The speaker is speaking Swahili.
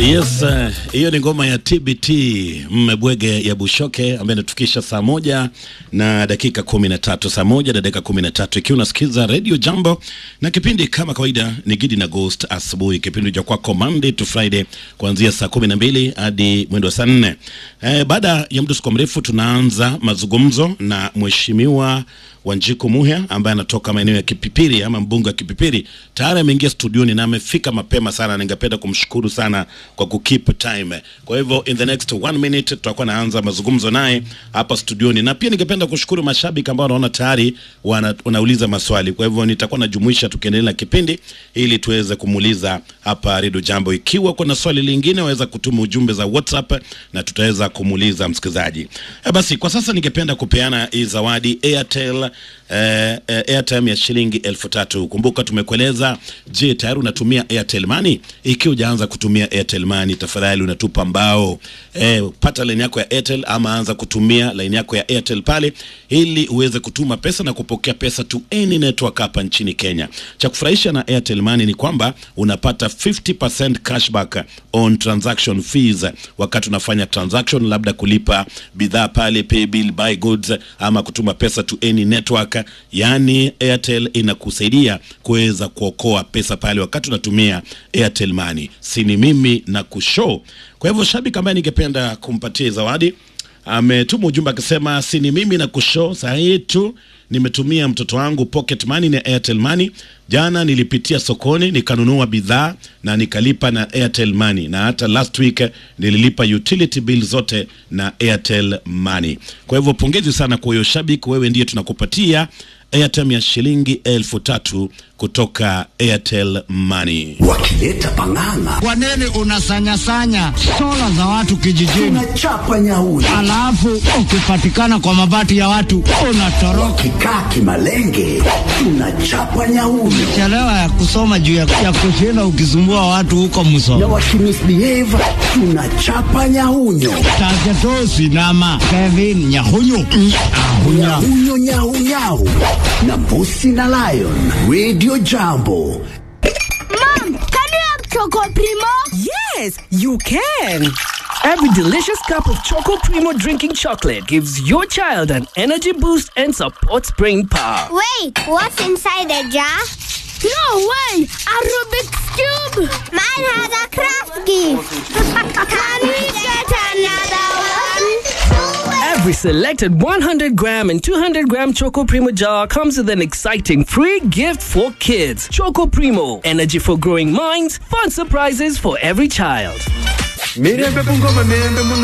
Yes, hiyo uh, ni ngoma ya TBT mmebwege ya Bushoke ambaye inatufikisha saa moja na dakika kumi na tatu saa moja na dakika kumi na tatu ikiwa unasikiza Radio Jambo na kipindi kama kawaida ni Gidi na Ghost asubuhi, kipindi cha kwako Monday to Friday kuanzia saa kumi na mbili hadi mwendo wa saa nne. Eh, baada ya muda mrefu tunaanza mazungumzo na mheshimiwa Wanjiku Muhia ambaye anatoka maeneo ya Kipipiri ama mbunge wa Kipipiri tayari ameingia studioni na amefika mapema sana. Ningependa kumshukuru sana kwa kukeep time. Kwa hivyo in the next one minute tutakuwa naanza mazungumzo naye hapa studioni, na pia ningependa kushukuru mashabiki ambao wanaona tayari wana, wanauliza maswali. Kwa hivyo nitakuwa najumuisha tukiendelea na kipindi ili tuweze kumuuliza hapa Radio Jambo. Ikiwa kuna swali lingine, waweza kutuma ujumbe za WhatsApp na tutaweza kumuuliza msikilizaji. E, basi kwa sasa ningependa kupeana hii zawadi Airtel eh, eh, airtime ya shilingi elfu tatu. Kumbuka tumekueleza, je, tayari unatumia Airtel Money? Ikiwa hujaanza kutumia Airtel Money, tafadhali unatupa mbao eh, pata line yako ya Airtel ama anza kutumia line yako ya Airtel pale, ili uweze kutuma pesa na kupokea pesa to any network hapa nchini Kenya. Cha kufurahisha na Airtel Money ni kwamba unapata 50% cashback on transaction fees wakati unafanya transaction, labda kulipa bidhaa pale, pay bill, buy goods ama kutuma pesa to any network. Yani Airtel inakusaidia kuweza kuokoa pesa pale wakati unatumia Airtel Money. Sini mimi na kushow. Kwa hivyo shabiki ambaye ningependa kumpatia zawadi ametuma ujumbe akisema, sini mimi na kushow saa hii tu nimetumia mtoto wangu pocket money na Airtel Money. Jana nilipitia sokoni nikanunua bidhaa na nikalipa na Airtel Money, na hata last week nililipa utility bill zote na Airtel Money. Kwa hivyo pongezi sana kwa hiyo shabiki, wewe ndiye tunakupatia airtime ya shilingi elfu tatu kutoka Airtel Money. wakileta pang'ang'a Kwa nini unasanyasanya sola za watu kijijini, unachapa nyauri alafu ukipatikana kwa mabati ya watu unatoroka? kikaa kimalenge tunachapa nyauri Chelewa ya kusoma juu ya, ya kushinda ukisumbua watu huko na Muso wakimisbehave tunachapa nyaunyo Tagetosi nama Kevin Nyahunyu Ahunya. nyaunyo nyaunyau na mbusi na lion radio jambo Mom, can you have Choco Primo? Yes, you can. Every delicious cup of Choco Primo drinking chocolate gives your child an energy boost and supports brain power. Wait, what's inside the jar? No way! A Rubik's Cube! Mine has a craft gift! can we get another one? Every selected 100 gram and 200 gram Choco Primo jar comes with an exciting free gift for kids. Choco Primo, energy for growing minds, fun surprises for every child. mirembe bungoma mirembe